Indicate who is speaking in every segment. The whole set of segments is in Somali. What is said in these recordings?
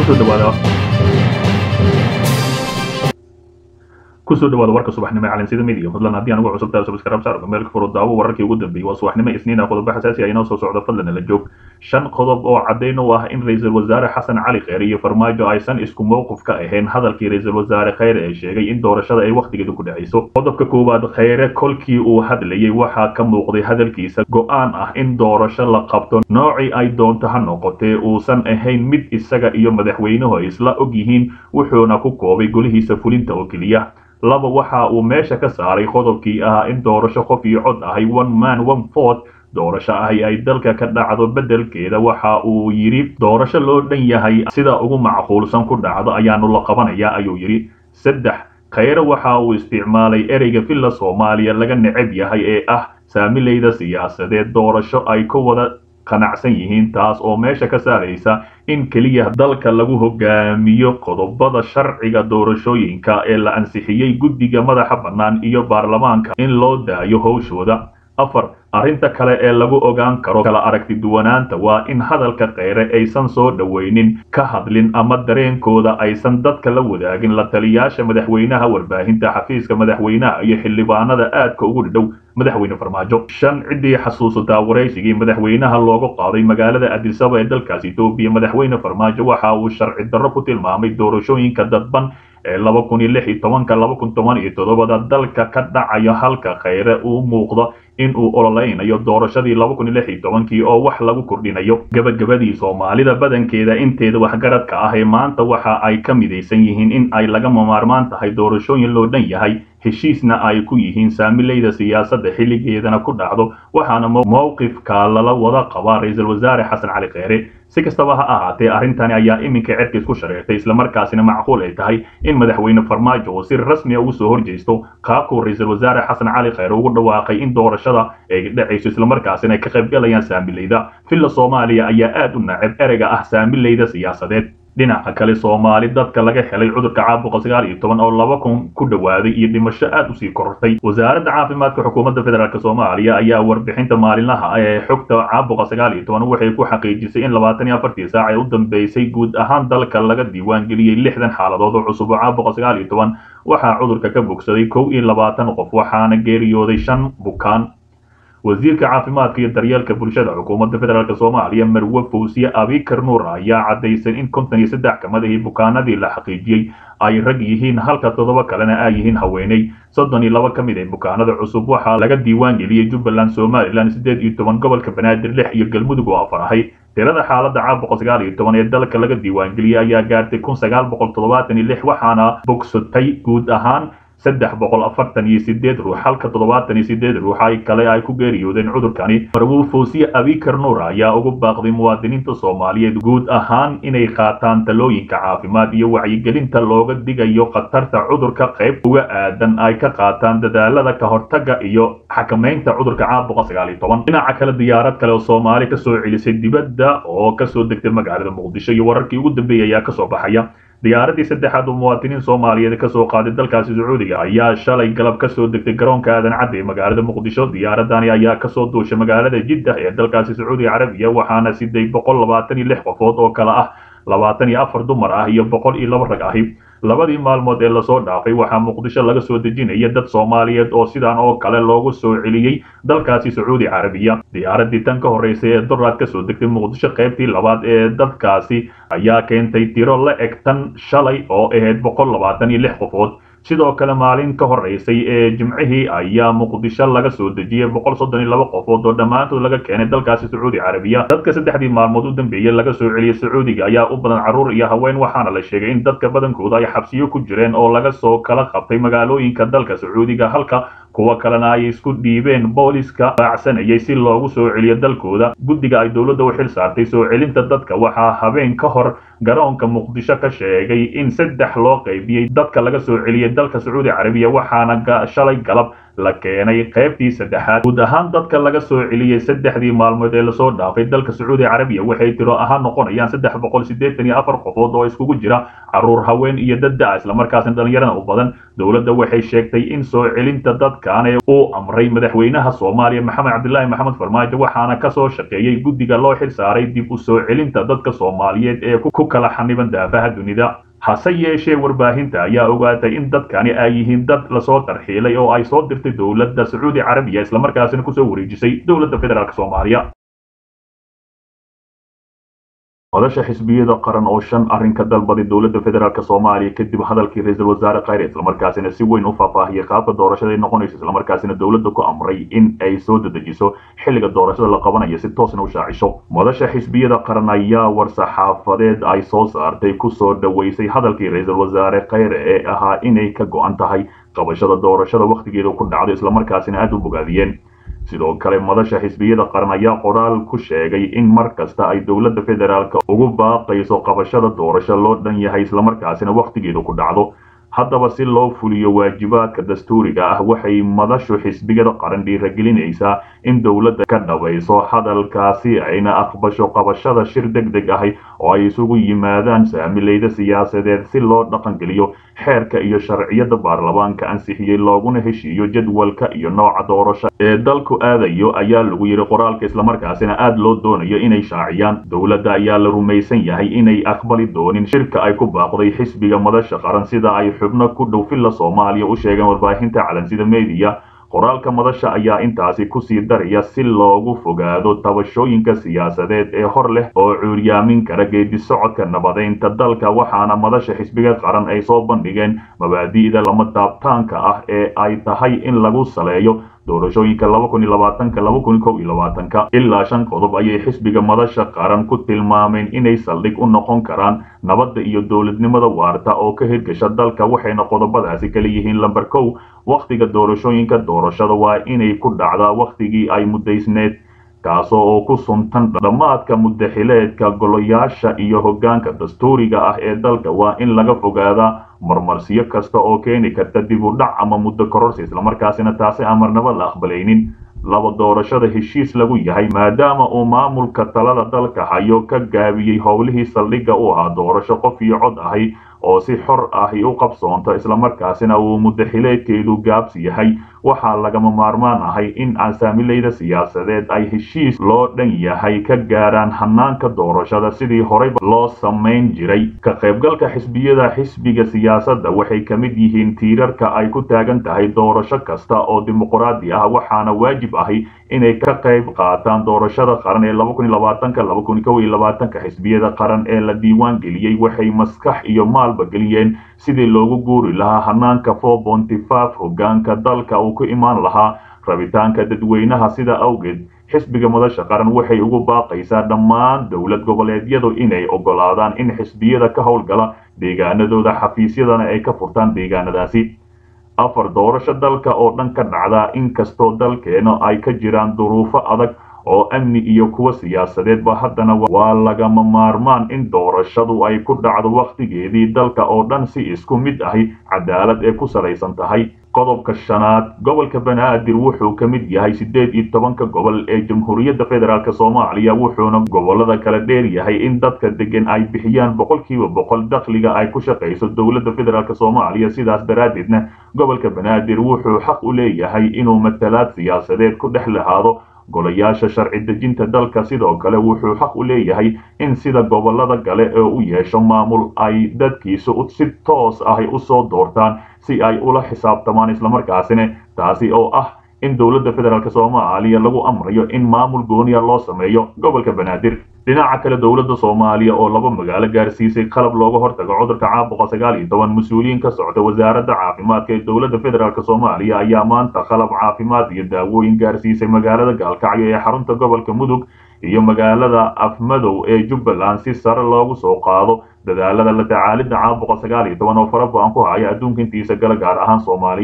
Speaker 1: kusoo dhawaada kusoo dhawaada warka subaxnimo ee calansida midiga fadlan haddii aan ugu cusub tahay subscribe saar meelka furo daawo wararkii ugu dambeeyay waa subaxnimo isniina qodobo xasaasi ah inoo soo socda fadlan la joog shan qodob oo caddayn u ah in ra-iisul wasaare xasan cali kheyre iyo farmaajo aysan isku mowqif ka ahayn hadalkii ra-iisul wasaare kheyre ee sheegay in doorashada ay wakhtigeedu ku dhacayso qodobka koowaad kheyre kolkii uu hadlayay waxaa ka muuqday hadalkiisa go-aan ah in doorasho la qabto noocii ay doonto ha noqotee uusan ahayn mid isaga iyo madaxweynuhu ay isla og yihiin wuxuuna ku koobay golihiisa fulinta oo keliya laba waxa uu meesha ka saaray qodobkii ahaa in doorasho qof iyo cod ahay one man one fort doorasho ahi ay dalka ka dhacdo beddelkeeda waxa uu yidhi doorasho loo dhan yahay sida ugu macquulsan ku dhacdo ayaanu la qabanayaa ayuu yidhi saddex kheyre waxa uu isticmaalay ereyga villa soomaaliya laga necab yahay ee ah saamileyda siyaasadeed doorasho ay ka wada qanacsan yihiin taas oo meesha ka saaraysa in keliya dalka lagu hogaamiyo qodobada sharciga doorashooyinka ee la ansixiyey guddiga madaxa bannaan iyo baarlamaanka in loo daayo howshooda afar arrinta kale ee lagu ogaan karo kala aragti duwanaanta waa in hadalka kheyre aysan soo dhoweynin ka hadlin ama dareenkooda aysan dadka la wadaagin la taliyaasha madaxweynaha warbaahinta xafiiska madaxweynaha iyo xildhibaanada aadka ugu dhidhow madaxweyne farmaajo shan ciddii xasuusataa waraysigii madaxweynaha loogu qaaday magaalada adisaba ee dalkaas etoobiya madaxweyne farmaajo waxa uu sharci darro ku tilmaamay doorashooyinka dadban ee laba kun iyo lix iyo tobanka laba kun toban iyo toddobada dalka ka dhacayo halka kheyre uu muuqdo in uu ololeynayo doorashadii laba kun iyo lix iyo tobankii oo wax lagu kordhinayo gabagabadii soomaalida badankeeda inteeda waxgaradka ah ee maanta waxa ay ka midaysan yihiin in ay lagama maarmaan tahay doorashooyin loo dhan yahay heshiisna ay ku yihiin saamileyda siyaasadda xilligeedana ku dhacdo waxaana mowqifka lala wada qabaa ra-iisul wasaare xasan cali kheyre si kastaba ha ahaatee arrintani ayaa iminka cerkiis ku shareertay islamarkaasina macquul ay tahay in madaxweyne farmaajo uu si rasmiya ugu soo horjeysto qaabkuu ra-iisul wasaare xasan cali kheyre ugu dhawaaqay in doorashada ay dhacayso islamarkaasina ay ka qaybgalayaan saamileyda villa soomaaliya ayaa aad u nacab ereyga ah saamileyda siyaasadeed dhinaca kale soomaali dadka laga helay cudurka caabuqa sagaal iyo toban oo laba kun ku dhowaaday iyo dhimasho aad usii korortay wasaaradda caafimaadka xukuumadda federaalk soomaaliya ayaa warbixinta maalinlaha ee xogta caabuqa sagaal iyo toban waxay ku xaqiijisay in labaatan iyo afartii saac ee u dambeysay guud ahaan dalka laga diiwaan geliyey lixdan xaaladood oo cusub oo caabuqa sagaal iyo toban waxaa cudurka ka bogsaday kow iyo labaatan qof waxaana geeriyooday shan bukaan wasiirka caafimaadka iyo daryeelka bulshada xukuumadda federaalk soomaaliya marwe fawsiye abikar nuur ayaa caddaysay in konton iyo saddex kamadihii bukaanadii la xaqiijiyey ay rag yihiin halka toddoba kalena ay yihiin haweeney soddon iyo laba ka mid ee bukaanada cusub waxaa laga diiwaan geliyey jubbaland somalilan siddeed iyo toban gobolka banaadir lix iyo galmudug oo afar ahay tirada xaaladda caabuqa sagaal iyo toban ee dalka laga diiwaangeliyey ayaa gaartay kun sagaal boqol toddobaatan iyo lix waxaana bogsatay guud ahaan saddex boqol afartan iyo sideed ruux halka toddobaatan iyo sideed ruux ay kale ay ku geeriyoodeen cudurkani marwuu fawsiye abikar nuur ayaa ugu baaqday muwaadiniinta soomaaliyeed guud ahaan inay qaataan talooyinka caafimaad iyo wacyigelinta looga digayo khatarta cudurka qayb uga aadan ay ka qaataan dadaalada ka hortaga iyo xakamaynta cudurka caabuqa sagaal iyo toban dhinaca kale diyaarad kale oo soomaali kasoo celisay dibadda oo kasoo degtay magaalada muqdisho iyo wararkii ugu dambeeyay ayaa kasoo baxaya diyaaradii saddexaad oo muwaadiniin soomaaliyeed kasoo qaaday dalkaasi sacuudiga ayaa shalay galab kasoo degtay garoonka aadan cadde ee magaalada muqdisho diyaaradani ayaa kasoo duushay magaalada jiddah ee dalkaasi sacuudiga carabiya waxaana siday boqol labaatan iyo lix qofood oo kale ah labaatan iyo afar dumar ah iyo boqol iyo laba rag ahi labadii maalmood ee lasoo dhaafay waxaa muqdisho laga soo dejinaya dad soomaaliyeed oo sidan oo kale loogu soo celiyey dalkaasi sacuudi carabiya diyaaradii tan ka horreysay ee doraad kasoo degtay muqdisho qaybtii labaad ee dadkaasi ayaa keentay tiro la eg tan shalay oo ahayd boqol labaatan iyo lix qofood sidoo kale maalin ka horreysay ee jimcihii ayaa muqdisho laga soo dejiyey boqol soddon iyo laba qofood oo dhammaantood laga keenay dalkaasi sacuudi carabiya dadka saddexdii maalmood u dambeeyey laga soo celiyey sacuudiga ayaa u badan carruur iyo haween waxaana la sheegay in dadka badankooda ay xabsiyo ku jireen oo laga soo kala qabtay magaalooyinka dalka sacuudiga halka kuwa kalena ay isku dhiibeen booliska raacsanayay si loogu soo celiyo dalkooda guddiga ay dowladda u xil saartay soo celinta dadka waxaa habeen ka hor garoonka muqdisho ka sheegay in saddex loo qaybiyey dadka laga soo celiyey dalka sacuudi carabiya waxaana shalay galab la keenay qaybtii saddexaad guud ahaan dadka laga soo celiyey saddexdii maalmood ee lasoo dhaafay dalka sacuudi carabiya waxay tiro ahaan noqonayaan saddex boqol siddeetan iyo afar qofood oo iskugu jira caruur haween iyo dad da-a islamarkaasna dhalinyarada u badan dowladda waxay sheegtay in soo celinta dadkan ee uu amray madaxweynaha soomaaliya maxamed cabdilaahi maxamed farmaajo waxaana kasoo shaqeeyey guddiga loo xil saaray dib u soo celinta dadka soomaaliyeed ee ku kala xaniban daafaha dunida hase yeeshee warbaahinta ayaa ogaatay in dadkani ay yihiin dad lasoo tarxiilay oo ay soo dirtay dowladda sacuudi carabiya islamarkaasina kusoo wareejisay dowladda federaalk soomaaliya madasha xisbiyada qaran oo shan arrin ka dalbaday dowladda federaalk soomaaliya kadib hadalkii ra-iisul wasaare khayre islamarkaasina si weyn u faahfaahiyey qaabka doorashada ay noqonayso islamarkaasina dowladda ku amray in ay soo dedejiso xilliga doorashada la qabanayo si toosna u shaacisho madasha xisbiyada qaran ayaa war-saxaafadeed ay soo saartay kusoo dhoweysay hadalkii ra-iisul wasaare khayre ee ahaa inay ka go-an tahay qabashada doorashada wakhtigeeda ku dhacdo islamarkaasina aada u bogaadiyeen sidoo kale madasha xisbiyada qaran ayaa qoraal ku sheegay in mar kasta ay dowladda federaalk ugu baaqayso qabashada doorasho loo dhan yahay islamarkaasina wakhtigeedu ku dhacdo haddaba si loo fuliyo waajibaadka dastuuriga ah waxay madashu xisbiyada qaran dhiiragelinaysaa in dowladda ka dhabayso hadalkaasi ayna aqbasho qabashada shir deg deg ahi oo ay isugu yimaadaan saamileyda siyaasadeed si loo dhaqangeliyo xeerka iyo sharciyada baarlamaanka ansixiyey looguna heshiiyo jadwalka iyo nooca doorasho ee dalku aadayo ayaa lagu yidhi qoraalka islamarkaasina aada loo doonayo inay shaaciyaan dowladda ayaa la rumaysan yahay inay aqbali doonin shirka ay ku baaqday xisbiga madasha qaran sida ay xubno ku dhow filla soomaaliya u sheegeen warbaahinta calansida mediya qoraalka madasha ayaa intaasi kusii daraya si loogu fogaado tabashooyinka siyaasadeed ee hor leh oo cuuryaamin kara geedi socodka nabadeynta dalka waxaana madasha xisbiga qaran ay soo bandhigeen mabaadi'da lama taabtaanka ah ee ay tahay in lagu saleeyo doorashooyinka ilaa shan qodob ayay xisbiga madasha qaran ku tilmaameen inay saldhig u noqon karaan nabadda iyo dowladnimada waarta oo ka hirgasha dalka waxayna qodobadaasi kala yihiin lamber kow wakhtiga doorashooyinka doorashada waa inay ku dhacdaa wakhtigii ay muddaysneed kaasoo oo ku suntan dhammaadka muddaxileedka golayaasha iyo hoggaanka dastuuriga ah ee dalka waa in laga fogaadaa marmarsiyo kasta oo keeni karta dib u dhac ama muddo kororsi islamarkaasina taasi aan marnaba la aqbalaynin laba doorashada heshiis lagu yahay maadaama uu maamulka talada dalka hayo ka gaabiyey howlihii saldhigga u ahaa doorasho qof iyo cod ahi oo si xor ahi u qabsoonto islamarkaasina uu muddaxileedkeedu gaabsi yahay waxaa lagama maarmaan ahay in asaamileyda siyaasadeed ay heshiis loo dhan yahay ka gaaraan hanaanka doorashada sidii horeyba loo samayn jiray ka qaybgalka xisbiyada xisbiga siyaasadda waxay ka mid yihiin tiirarka ay ku taagan tahay doorasho kasta oo dimuqraadi ah waxaana waajib ahi inay ka qayb qaataan doorashada qaran ee xisbiyada qaran ee la diiwaan geliyey waxay maskax iyo maalba geliyeen sidii loogu guuri lahaa hanaanka hogaanka dalka uu ku imaan lahaa rabitaanka dadweynaha sida awgeed xisbiga madasha qaran waxay ugu baaqaysaa dhammaan dowlad goboleedyadu inay ogolaadaan in xisbiyada ka howlgala deegaanadooda xafiisyadana ay ka furtaan deegaanadaasi afar doorasho dalka oo dhan ka dhacda inkastoo dalkeena ay ka jiraan duruufo adag oo amni iyo kuwa siyaasadeedba haddana waa lagama maarmaan in doorashadu ay ku dhacdo wakhtigeedii dalka oo dhan si isku mid ahi cadaalad ee ku salaysan tahay qodobka shanaad gobolka banaadir wuxuu ka mid yahay siddeed iyo tobanka gobol ee jamhuuriyadda federaalk soomaaliya wuxuuna gobolada kala dheer yahay in dadka degan ay bixiyaan boqolkiiba boqol dakhliga ay ku shaqayso dowladda federaalk soomaaliya sidaas daraaddeedna gobolka banaadir wuxuu xaq u leeyahay inuu matalaad siyaasadeed ku dhex lahaado golayaasha sharci dejinta dalka sidoo kale wuxuu xaq u leeyahay in sida gobolada kale ee u yeesho maamul ay dadkiisu si toos ahi usoo doortaan si ay ula xisaabtamaan islamarkaasina taasi oo ah in dowladda federaalk soomaaliya lagu amrayo in maamul gooniya loo sameeyo gobolka banaadir dhinaca kale dowladda soomaaliya oo laba magaalo gaarsiisay qalab looga hortago cudurka caabuqa sagaal iyo toban mas-uuliyiin ka socda wasaaradda caafimaadka ee dowladda federaalk soomaaliya ayaa maanta qalab caafimaad iyo daawooyin gaarsiisay magaalada gaalkacyo ee xarunta gobolka mudug iyo magaalada afmadow ee jubbaland si sare loogu soo qaado dadaalada la tacaalidda caabuqa sagaal iyo toban oo fara ba-an ku haya adduunka intiisa gala gaar ahaan soomaaliya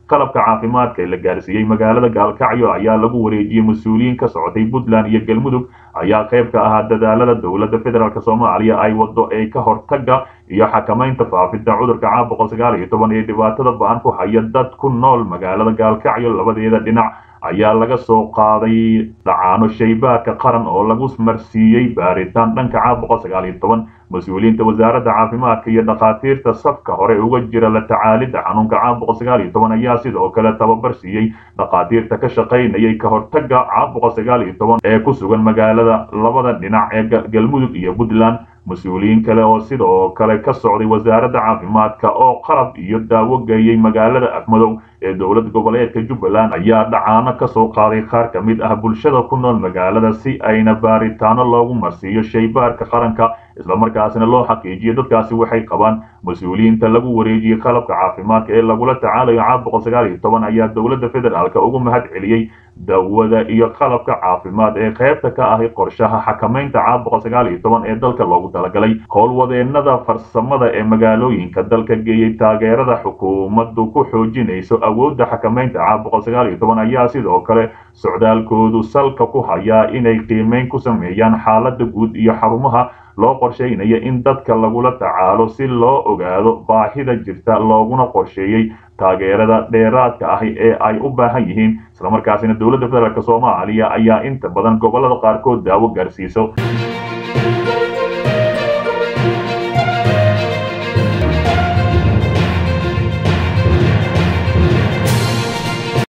Speaker 1: qalabka caafimaadka ee la gaarsiiyey magaalada gaalkacyo ayaa lagu wareejiyey mas-uuliyiin ka socotay puntland iyo galmudug ayaa qayb ka ahaa dadaalada dowladda federaalk soomaaliya ay wado ee ka hortaga iyo xakamaynta faafidda cudurka caawa boqol sagaal iyo toban ee dhibaatada ba-an ku haya dad ku nool magaalada gaalkacyo labadeeda dhinac ayaa laga soo qaaday dhacaano shaybaadka qaran oo lagu marsiiyey baaritaan dhanka caawa boqol sagaal iyo toban mas-uuliyiinta wasaaradda caafimaadka iyo dhakhaatiirta safka hore uga jira la tacaalidda xanuunka caawa boqol sagaal iyo toban ayaa sidoo kale tababar siiyey dhakhaatiirta ka shaqaynayay ka hortaga caawa boqol sagaal iyo toban ee ku sugan magaalada labada dhinac ee galmudug iyo puntland mas-uuliyiin kale oo sidoo kale ka socday wasaaradda caafimaadka oo qalab iyo daawo geeyey magaalada afmadow ee dowlad goboleedka jubbaland ayaa dhacaano ka soo qaaday qaar ka mid ah bulshada ku nool magaalada si ayna baaritaano loogu marsiiyo shaybaarka qaranka islamarkaasina loo xaqiijiyo dadkaasi waxay qabaan mas-uuliyiinta lagu wareejiyey qalabka caafimaadka ee lagula tacaalayo caawa boqol sagaal iyo toban ayaa dowladda federaalka ugu mahad celiyey dawada iyo qalabka caafimaad ee qaybta ka ahi qorshaha xakamaynta caawa boqol sagaal iyo toban ee dalka loogu talagalay howlwadeenada farsamada ee magaalooyinka dalka geeyey taageerada xukuumaddu ku xoojinayso awoodda xakamaynta caawa boqol sagaal iyo toban ayaa sidoo kale socdaalkoodu salka ku hayaa inay qiimeyn ku sameeyaan xaaladda guud iyo xarumaha loo qorsheynaya in dadka lagula tacaalo si loo ogaado baahida jirta looguna qorsheeyey taageerada dheeraadka ahi ee ay u baahan yihiin islamarkaasina dowladda federaalk soomaaliya ayaa inta badan gobolada qaarkood daawo gaarsiiso